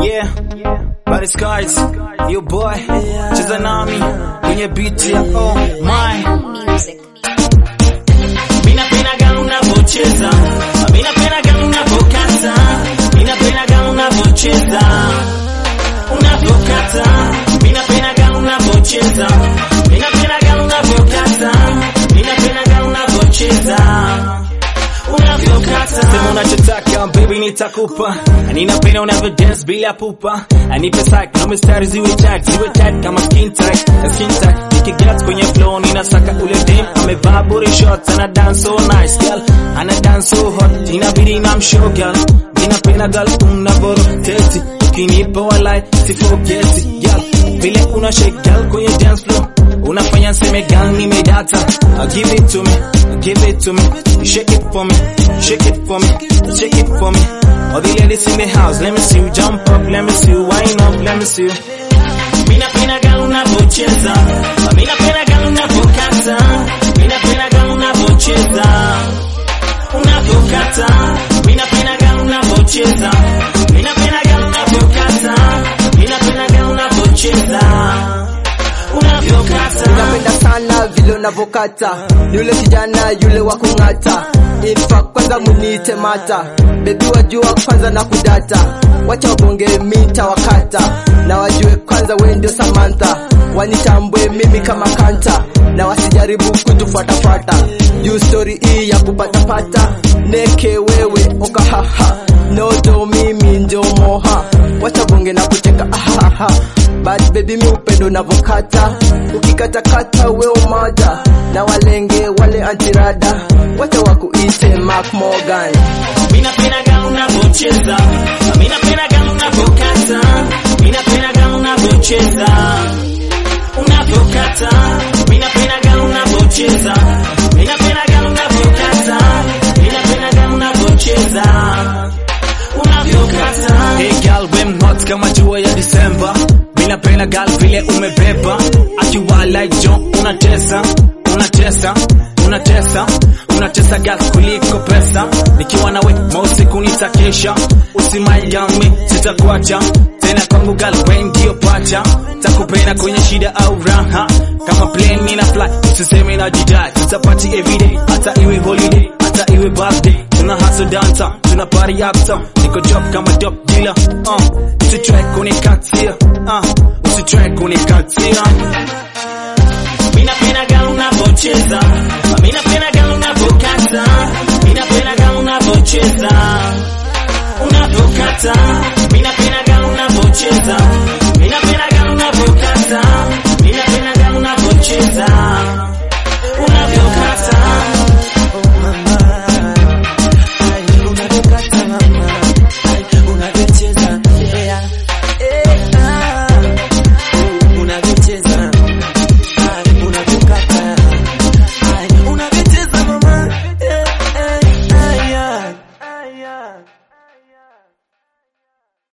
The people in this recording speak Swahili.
Yeah, Body Skies, your boy, cheza nami kwenye beat ya oh my. Music. Mina penaga unavyocheza, mina penaga unavyokata, mina penaga unavyocheza, unavyokata, mina penaga unavyocheza, mina penaga unavyokata, mina penaga unavyocheza unavyokata sema unachotaka baby nitakupa ninapenda unavyo dance bila pupa anipe sack na mistari ziwe tag ziwe tag kama skin tight na skin tight nikigat kwenye flow ninasaka ule dem amevaa body shorts ana dance so nice girl ana dance so hot inabidi na mshow girl ninapenda girl unavyoroteti ukinipa walai sifogeti girl vile una shake girl kwenye dance floor unafanya nseme girl nimedata Uh, give it to me uh, give it to me shake it for me shake it for me shake it for me all the ladies in the house let me see you jump up let me see you wind up let me see you mina pena girl unavyocheza Uh, mina pena girl unavyokata mina pena girl unavyocheza unavyokata mina pena girl unavyocheza mina pena girl unavyokata mina pena girl unavyocheza unavyokata napenda sana vile unavyokata ni yule kijana yule wa kung'ata infa kwanza muniite mata bebi wajua kwanza na kudata wacha wabonge mita wakata na wajue kwanza we ndio samantha wanitambwe mimi kama kanta na wasijaribu kutufuatafuata juu stori hii ya kupatapata neke wewe okahaha nodo mimi ndio moha wacha bonge na kucheka ahaha but baby mi upendo navokata ukikatakata we umoja na walenge wale antirada wacha wakuite Mark Morgan Mina pena girl unavyocheza Mina pena girl unavyokata Mina pena girl unavyocheza Unavyokata Mina pena girl unavyocheza Mina pena girl unavyokata Mina pena girl unavyocheza Unavyokata Hey girl we hot kama jua ya Disemba Mina pena girl vile umebeba Akiwa like John unatesa Unatesa Unatesa Unatesa gas kuliko pesa Nikiwa nawe mausiku nitakesha Usimayami sitakuacha Tena kwangu gal we ndio pacha Takupenda kwenye shida au raha Kama plane nina fly Usiseme na jidai Tutapati everyday Hata iwe holiday Hata iwe birthday Tuna hustle downtown Tuna party uptown Niko job kama dope dealer uh. Usitry kunikatia uh. Usitry kunikatia Mina pena girl unavyocheza Mina pena girl unavyokata Mina pena girl unavyocheza Unavyokata